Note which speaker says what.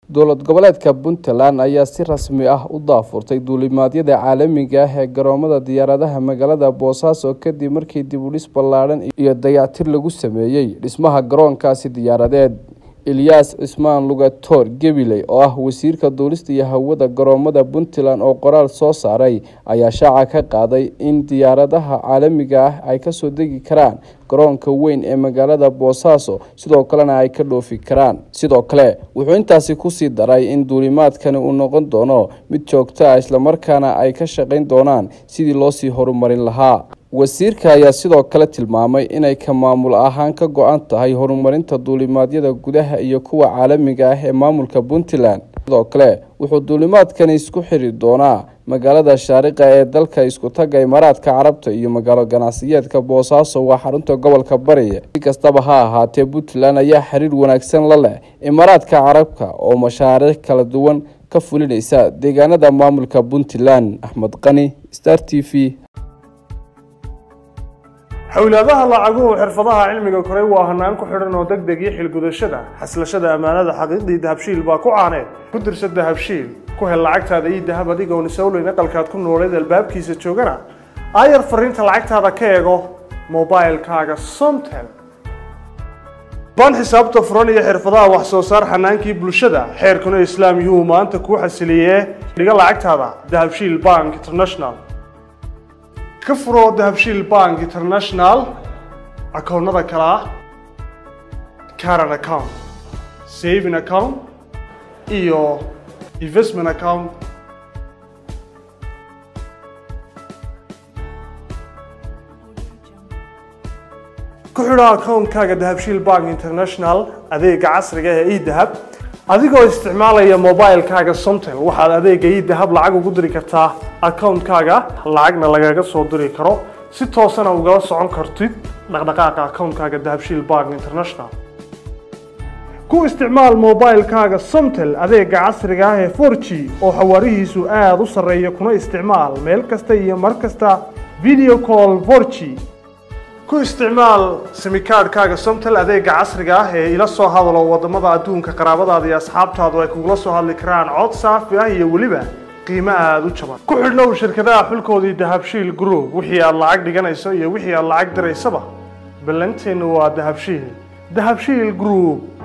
Speaker 1: dowlad goboleedka puntland ayaa si rasmi ah u daafurtay duulimaadyada caalamiga ah ee garoomada diyaaradaha magaalada boosaaso kadib markii dib u dhis ballaadhan iyo dayactir lagu sameeyey dhismaha garoonkaasi diyaaradeed eliyas cismaan lugatoor gabiley oo ah wasiirka duulista iyo hawada garoomada puntland oo qoraal soo saaray ayaa shaaca ka qaaday in diyaaradaha caalamiga ah ay kasoo degi karaan garoonka weyn ee magaalada boosaaso sidoo kalena ay ka dhoofi karaan sidoo kale wuxuu intaasi kusii daray in duulimaadkani uu noqon doono mid joogto ah islamarkaana ay ka shaqayn doonaan sidii loosii horumarin lahaa wasiirka ayaa sidoo kale tilmaamay inay ka maamul ahaan ka go-an tahay horumarinta duulimaadyada gudaha iyo kuwa caalamiga ah ee maamulka puntland sidoo kale wuxuu duulimaadkani isku xiri doonaa magaalada shaariqa ee dalka iskutaga imaaraadka carabta iyo magaalo ganacsiyeedka boosaaso waa xarunta gobolka bariya si kastaba ha ahaatee puntland ayaa xiriir wanaagsan la leh imaaraadka carabka oo mashaariic kala duwan ka fulinaysa deegaanada maamulka puntland axmed qani star t v
Speaker 2: xowlaadaha lacaguhu xirfadaha cilmiga koray waa hanaan ku xidhan oo deg deg iyo xilgudashada xaslashada ammaanada xaqiiqdii dahabshiil baa ku caaneed ku dirsa dahabshiil ku hel lacagtaada iyo dahab adigoon isowleyn aqalkaad ku nooleed albaabkiisa joogana aayar fariinta lacagtaada ka eego mobilkaaga somtel baan xisaabta furan iyo xirfadaha wax soo saar xanaankii bulshada xeerkuna islaam yuu maanta kuu xasiliyee dhiga lacagtaada dahabshiil bank international ka furo dahabshiil bank international akoonnada kale ah caran account saving account iyo investment account ku xidho akoonkaaga dahabshiil bank international adeega casriga ee edahab adigoo isticmaalaya mobilkaaga somtel waxaad adeega idahab lacag ugu diri kartaa akoonkaaga lacagna lagaga soo diri karo si toosana ugala socon kartid dhaqdhaqaaqa akoonkaaga dahabshiil bank international ku isticmaal mobilkaaga somtel adeega casriga ah ee for g oo xawaarihiisu aada u sarreeya kuna isticmaal meel kasta iyo mar kasta video call for g ku isticmaal simikaadhkaaga somtel adeega casriga ah ee ila soo hadalo wadamada adduunka qaraabadaada iyo asxaabtaadu ay kugula soo hadli karaan cod saafi ah iyo weliba qiimo aada u jaban ku xidhnow shirkadaha xulkoodii dahabshiil group wixii aad lacag dhiganayso iyo wixii aad lacag diraysaba ballanteennu waa dahabshiil dahabshiil group